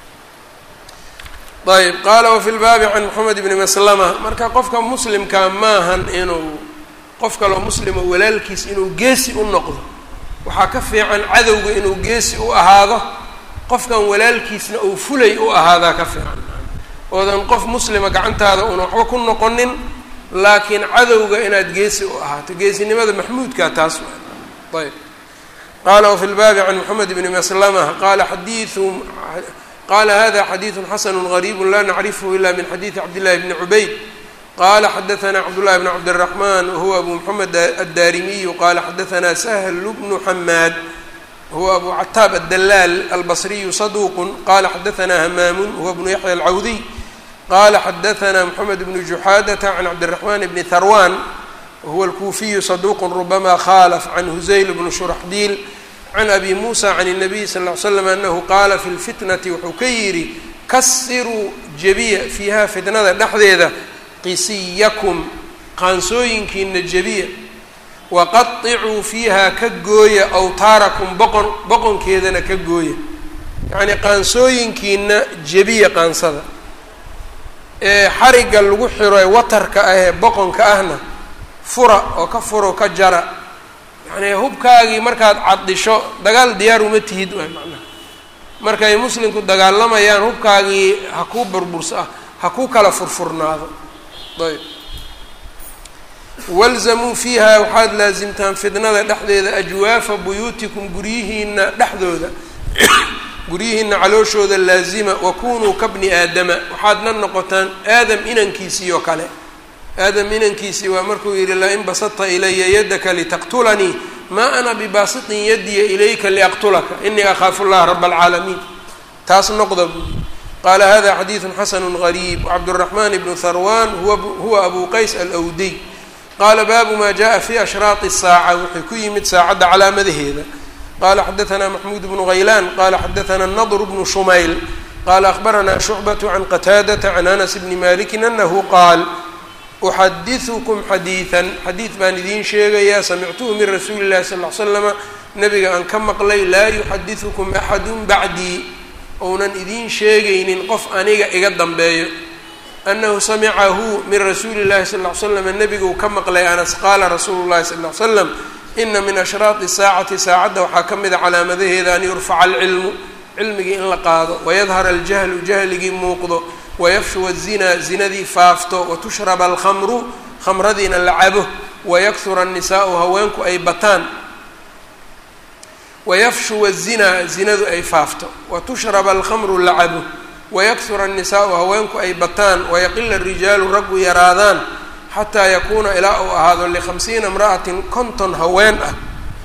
ayb qaala wafi lbaabi can moxamed ibni maslama marka qofka muslimka maahan inuu qof kaloo muslima walaalkiis inuu geesi u noqdo waxaa ka fiican cadowga inuu geesi u ahaado qofkan walaalkiisna uu fulay u ahaadaa ka fiican oodan qof muslima gacantaada una waxba ku noqonin laakiin cadowga inaad geesi u ahaato geesinimada maxmuudka taas ayb qaala wafi lbaabi can moxamed bni maslama qala xadiiu qala hada xadiidu xasanu gariibu la nacrifhu ila min xadiidi cabdillahi bni cubayd qala xadaana cabdullahi bn cabdiraxman wahuwa abu moxamed addarimiyu qala xadaana sahlu bnu xamaad huwa abu cataab addalaal albasriyu saduuqu qala xadaana hamaamun huwa bnu yaxya alcawdiy qala xadaana moxamed bnu juxaadata can cabdiraxman bni tharwan wahuwa alkuufiyu saduuqu rubama khalaf can huzayl bnu shuraxdiil can abi muusa can الnabiy sal ll ly slam anahu qaala fi lfitnati wuxuu ka yidhi kasiruu jebiya fiiha fitnada dhexdeeda qisiyakum qaansooyinkiina jebiya waqaطicuu fiiha ka gooya awtaarakum boqon boqonkeedana ka gooya yacnii qaansooyinkiina jebiya qaansada ee xarigga lagu xiro ee watarka ah ee boqonka ahna fura oo ka furo ka jara yacnii hubkaagii markaad caddisho dagaal diyaar uma tihid waay macnaha markay muslimku dagaalamayaan hubkaagii ha kuu burbursa ha kuu kala furfurnaado ayb walzamuu fiiha waxaad laasimtaan fidnada dhexdeeda ajwaafa buyuutikum guryihiina dhexdooda guryihiina calooshooda laazima wakunuu kabni aadama waxaadna noqotaan aadam inankiisii oo kale aadam inankiisii waa markuu yidhi lain basadta ilaya yadaka litaqtulanii maa ana bibaasitin yadiya ilayka liaqtulaka inii akhaafu llaha raba alcaalamiin taas noqda buu qaala hada xadiidu xasanu gariib cabduraxmaan bnu tharwan huwa abu qays alwdiy qaala baabu ma jaءa fi ashraaqi الsaaca wuxuu ku yimid saacadda calaamadaheeda qala xadaثna maxmuud bnu haylaan qala xadaثna nadr bnu shumayl qala akhbarana shucbaة can qataadaةa can anas bni maliki anahu qaal uxadiثkm xadiiثa xadiid baan idiin sheegayaa samictuhu min rasuuli الlahi sal ly slama nabiga aan ka maqlay laa yuxadiثkm axadu bacdii ounan idiin sheegaynin qof aniga iga dambeeyo anahu samicahu min rasuuli اllahi sal ly slam nebiguu ka maqlay anas qaala rasuulu llahi sal ly slam ina min ashraaqi saacati saacadda waxaa ka mida calaamadaheeda an yurfaca alcilmu cilmigii in la qaado wayadhar aljahlu jahligii muuqdo wayafshuwa azinaa zinadii faafto watushraba alkhamru khamradiina la cabo wayakura annisaau haweenku ay bataan wayafshuwa azinaa zinadu ay faafto watushraba alkhamru la cabo wayakura annisaau haweenku ay bataan wayaqila arijaalu raggu yaraadaan xataa yakuuna ilaa uu ahaado likhamsiina imra'atin konton haween ah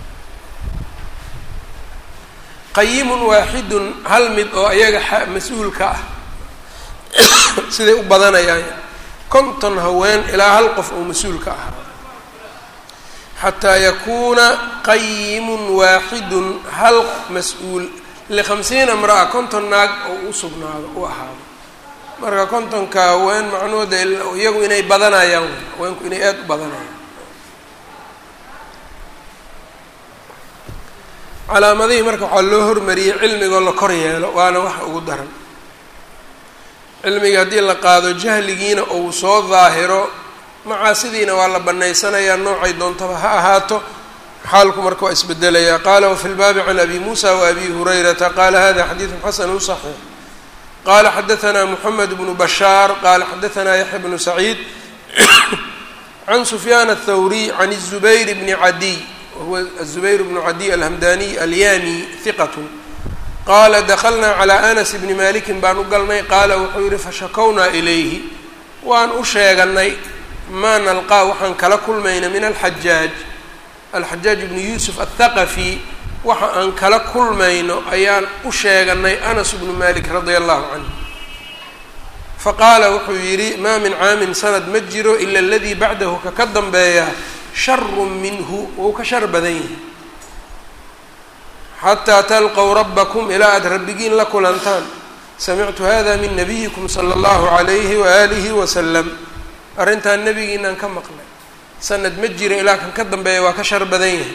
qayimun waaxidun hal mid oo ayaga mas-uulka ah siday u badanayaan konton haween ilaa hal qof oo mas-uulka ahaa xataa yakuuna qayimun waaxidun hal mas-uul likhamsiina imra'a konton naag oo u sugnaado u ahaado marka kontonka haween macnuhooda iyagu inay badanayaan haweenku inay aada u badanayaan calaamadihii marka waxaa loo hormariyey cilmigoo la kor yeelo waana waxa ugu daran cilmiga haddii la qaado jahligiina uu soo daahiro macaasidiina waa la banaysanayaa noocay doontaba ha ahaato xaalku marka waa isbedelayaa qaala wafi lbaabi can abi muusa waabi hurayrata qaala hada xadiidu xasanu صaxiix qala xadaanaa moxamed bnu bashaar qala xadaanaa yaxya bnu saciid can sufyaan aلthawriy can الzubayr bni cadiy wahuwa aلzubayr bnu cadiy alhamdaniy alyami hiqat qaala daklnaa calىa anas bni malikin baan u galnay qaala wuxuu yihi fashakownaa ilayhi waan u sheeganay maa nalqaa waxaan kala kulmayna min alxajaaj alxajaaj bni yuusuf aلthaqafi waxa aan kala kulmayno ayaan u sheeganay anas bnu malik radia allahu canhu faqaala wuxuu yidhi maa min caamin sanad ma jiro ila aladii bacdahu ka ka dambeeya sharu minhu wou ka shar badan yahay xataa talqow rabbakum ilaa aada rabbigiin la kulantaan samictu hada min nabiyikum sala allahu calayhi waalihi wasalam arrintan nebigiinaan ka maqlay sanad ma jiro ilaa kan ka dambeeya waa ka shar badan yahay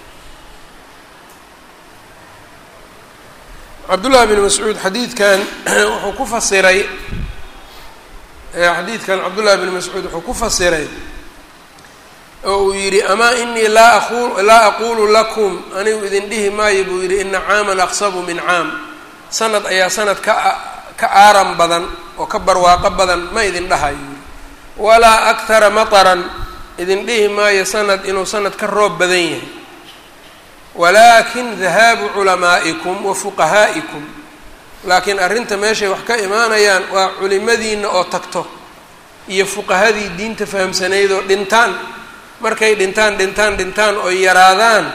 cabdullahi bn mascuud xadiidkan wuxuu ku fasiray xadiidkan cabdullahi bn mascuud wuxuu ku fasiray oo uu yidhi amaa inii laa aqu laa aqulu lakum anigu idin dhihi maayo buu yidhi ina caaman aqsabu min caam sanad ayaa sanad ka ka aaran badan oo ka barwaaqo badan ma idin dhahayo yidhi walaa akhara mataran idin dhihi maayo sanad inuu sanad ka roob badan yahay walaakin dahaabu culamaa'ikum wa fuqahaa'ikum laakiin arrinta meeshay wax ka imaanayaan waa culimadiina oo tagto iyo fuqahadii diinta fahamsanayd oo dhintaan markay dhintaan dhintaan dhintaan oo yaraadaan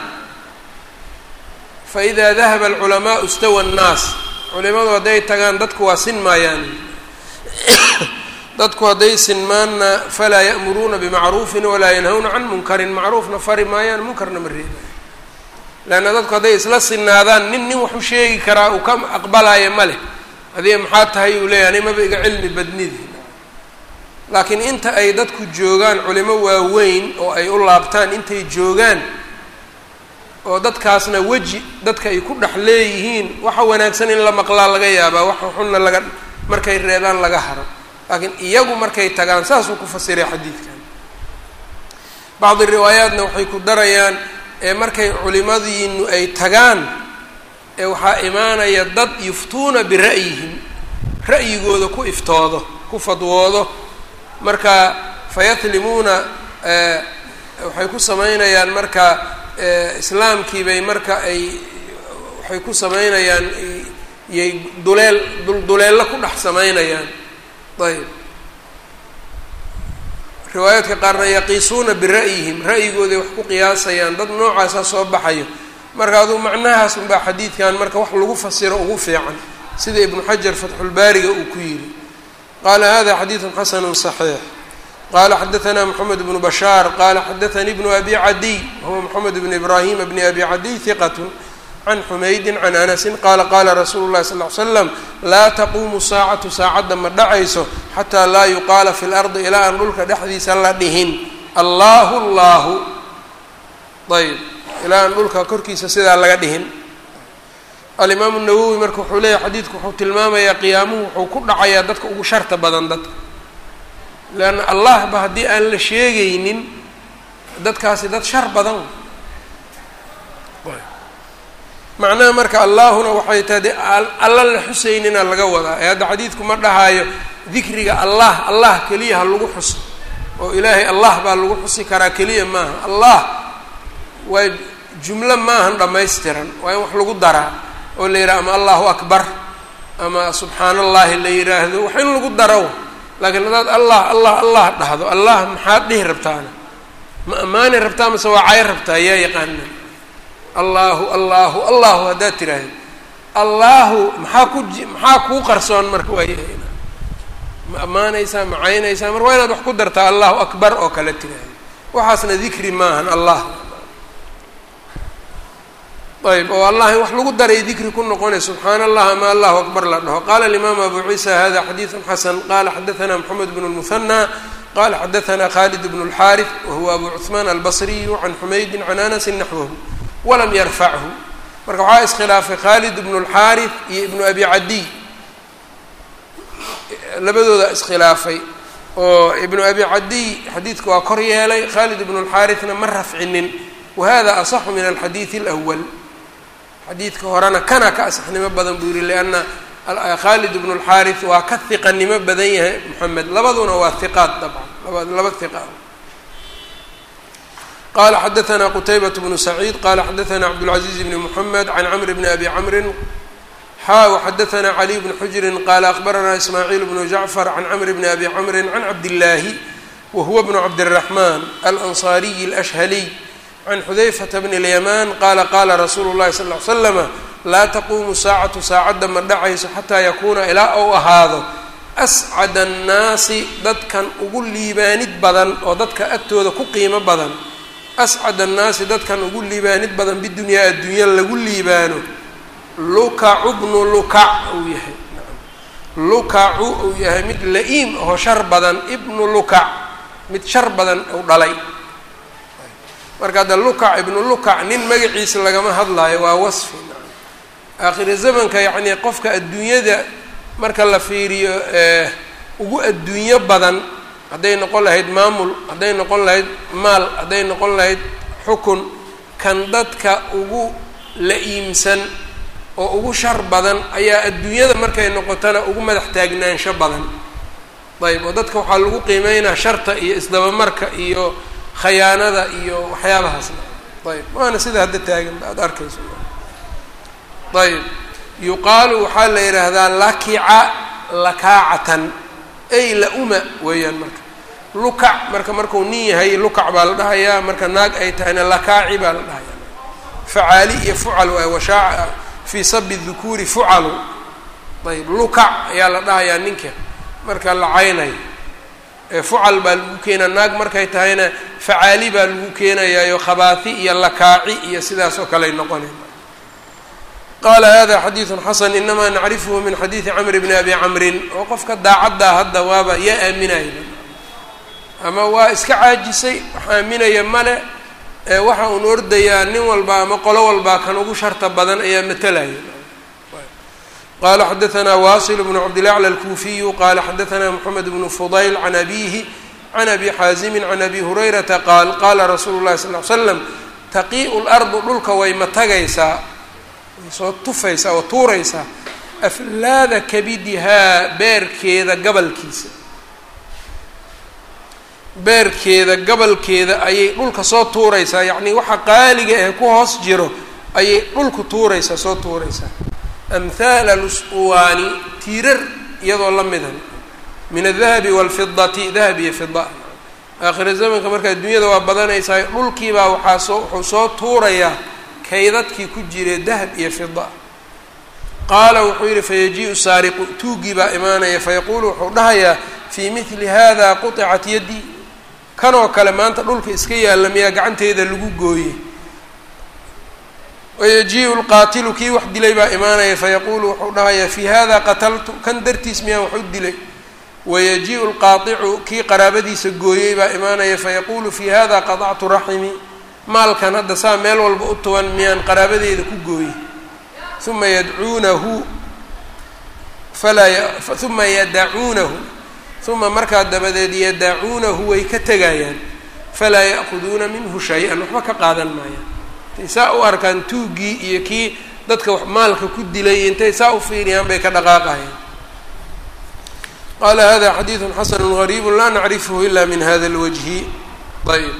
fa idaa dahaba alculamaau istawa annaas culimadu hadday tagaan dadku waa sin maayaan dadku hadday sinmaanna falaa ya'muruuna bimacruufin walaa yanhawna can munkarin macruufna fari maayaan munkarna ma reebayo leanna dadku hadday isla sinaadaan nin nin waxu sheegi karaa uu ka aqbalaayo ma leh adiga maxaa tahay uu leeyahy ani maba iga cilmi badnidi laakiin inta ay dadku joogaan culimo waaweyn oo ay u laabtaan intay joogaan oo dadkaasna weji dadka ay ku dhex leeyihiin waxa wanaagsan in la maqlaa laga yaabaa waxa xunna laga markay reebaan laga haro laakiin iyagu markay tagaan saasuu ku fasiray xadiidkan bacdi riwaayaatna waxay ku darayaan ee markay culimadiinu ay tagaan ee waxaa imaanaya dad yuftuuna bira'yihim ra'yigooda ku iftoodo ku fadwoodo marka fayatlimuuna waxay ku samaynayaan marka islaamkii bay marka ay waxay ku samaynayaan yay duleel dulduleello ku dhex samaynayaan ayb riwaayaadka qaarna yaqiisuuna bira'yihim ra'yigooday wax ku qiyaasayaan dad noocaasa soo baxayo marka aduu macnahaas unbaa xadiidkan marka wax lagu fasiro ugu fiican sida ibnu xajar fatxulbaariga uu ku yidhi qaala hada xadiidun xasanu صaxiix qala xadaثna mxamed bnu bashaar qala xadaثanii bnu abi cadiy wahuwa mxamed bn ibrahima bni abi cadiy hiqat can xumaydin can anasin qaala qaala rasuulu llahi sal ly slam laa taquumu saacatu saacadda ma dhacayso xataa laa yuqaala fi lardi ilaa aan dhulka dhexdiisa la dhihin allahu llahu ayb ilaa aan dhulka korkiisa sidaa laga dhihin alimaamu nawowi marka wuxuu leeyahy xadiidku wuxuu tilmaamayaa qiyaamuhu wuxuu ku dhacayaa dadka ugu sharta badan dadka leanna allah ba haddii aan la sheegaynin dadkaasi dad shar badan macnaha marka allaahuna waxay tahay de alla la xusaynina laga wadaa ee hadda xadiidku ma dhahaayo dikriga allah allah keliya ha lagu xuso oo ilaahay allah baa lagu xusi karaa keliya maaha allah waa jumlo maahan dhammaystiran waa in wax lagu daraa oo la yidhaha ama allahu akbar ama subxaan allahi la yidhaahdo wax in lagu daro laakiin haddaad allah allah allah dhahdo allah maxaad dhihi rabtaana ma ammaani rabtaa mase waa cay rabtaa yaa yaqaana allaahu allaahu allahu haddaad tiraahdo allaahu maxaa ku maxaa kuu qarsoon marka waayahay ma ammaanaysaa ma caynaysaa marka waa inaad wax ku dartaa allahu akbar oo kale tiraahdo waxaasna dikri maahan allah ayb oo allah in wax lagu daray dikri ku noqonay subxaana allah ama allahu akbar la dhaho qala alimaamu abu ciisa hada xadiidu xasan qala xadaثna mxamed bn اlmuhanى qala xadaثna khalid bn اlxaariث wahuwa abu cuثmaan albasriyu can xumaydi can anasi naxwahu walam yarfachu marka waxaa iskhilaafay khalid bn اlxaariث iyo ibnu abi cadiy labadooda iskhilaafay oo ibnu abi cadiy xadiidka waa kor yeelay khalid ibn اlxaariثna ma rafcinin wahada asaxu min alxadiiث اlأwl xadiidka horena kana ka asaxnimo badan buu yihi lianna khalid ibnu اlxaariث waa ka hiqanimo badan yahay moxamed labaduna waa hiqaad dabcan laba laba hiqa qala xadaثna qtaybaة bnu saciid qala xadaثna cabdالcaزiiz bn mحamed can cmr bn abi cmri xa وxadaثna caliي bn xujri qala akbarana ismaaciil bnu jacfar can cmr bn abi cmri can cabdالlahi wahuwa bn cabdالرaحman alanصariyi اlأshhaliy can xudayfata bni اlyamaan qaala qaala rasuulu llahi sal ly slama laa taquumu saacatu saacadda ma dhacayso xataa yakuuna ilaa ou ahaado ascada annaasi dadkan ugu liibaanid badan oo dadka agtooda ku qiimo badan ascad annaasi dadkan ugu liibaanid badan bidunyaa adduunya lagu liibaano lukacu bnu lukac uu yahay lukacu uu yahay mid la-iim oo shar badan ibnu lukac mid shar badan uu dhalay marka hadda lukac ibnu lukac nin magaciisa lagama hadlaayo waa wasfi aakhiri zamanka yacnii qofka adduunyada marka la fiiriyo ugu adduunyo badan hadday noqon lahayd maamul hadday noqon lahayd maal hadday noqon lahayd xukun kan dadka ugu la-iimsan oo ugu shar badan ayaa adduunyada markay noqotona ugu madax taagnaansho badan ayb oo dadka waxaa lagu qiimeynaa sharta iyo isdabamarka iyo khayaanada iyo waxyaabahaasna ayb waana sida hadda taagan aada arkayso ayb yuqaalu waxaa la yidhaahdaa lakica lakaacatan ay la-uma weeyaan marka lukac marka markuu nin yahay lukac baa la dhahayaa marka naag ay tahayna lakaaci baa la dhahayaa facaali iyo fucal waay washaaca fii sabi dukuuri fucalu ayb lukac ayaa la dhahayaa ninka marka la caynayo fucal baa lagu keenaa naag markay tahayna facaali baa lagu keenayaayo khabaati iyo lakaaci iyo sidaas oo kale ay noqonay qaala hada xadiidu xasan inamaa nacrifuhu min xadiidi camr bni abi camrin oo qofka daacaddaa hadda waaba yaa aaminaya ama waa iska caajisay wax aaminaya male waxa uun ordayaa nin walba ama qolo walbaa kan ugu sharta badan ayaa matalaya qala xadaثna wasil bnu cabdilaclى alkuufiyu qala xadaثna mxamed bnu fudayl can abihi can abi xaazimi can abi hurayrata qaal qala rasuulu lahi sal l slam taqii'u lardu dhulka way matagaysaa way soo tufaysaa oo tuuraysaa aflaada kabidihaa beerkeeda gabalkiisa beerkeeda gabalkeeda ayay dhulka soo tuuraysaa yacnii waxa qaaliga ee ku hoos jiro ayay dhulku tuuraysaa soo tuuraysaa amhaala lusquwaani tiirar iyadoo la midan min adahabi waalfidati dahab iyo fida aakhira zamanka marka adduunyada waa badanaysaa dhulkiibaa waxaa soo wuxuu soo tuurayaa kaydadkii ku jire dahab iyo fida qaala wuxuu yidhi fayajiiu saariqu tuugii baa imaanaya fayaquulu wuxuu dhahayaa fii mili hada quطicat yaddi kanoo kale maanta dhulka iska yaalla miyaa gacanteeda lagu gooye wayajiiu lqaatilu kii wax dilay baa imaanaya fayaquulu wuxuu dhahayaa fii hada qataltu kan dartiis miyaan wax u dilay wayajiiu lqaaicu kii qaraabadiisa gooyey baa imaanaya fayaquulu fii hada qadactu raximi maalkan hadda saa meel walba u tuban miyaan qaraabadeeda ku gooyey uma yadcuunahu falaa uma yadacuunahu uma markaa dabadeed yadacuunahu way ka tegayaan falaa ya'kuduuna minhu shay-an waxba ka qaadan maayaan intay saa u arkaan tuuggii iyo kii dadka wax maalka ku dilay intay saa u fiiriyaan bay ka dhaqaaqayaan qaala hada xadiidu xasanu gariibu laa nacrifhu ila min hada اlwajhi ayb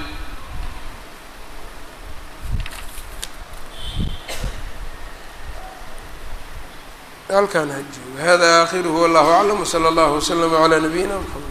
halkaan haji hada akhiruhu wallahu aclam wslى اllah wslm عlى nabiyina mxamed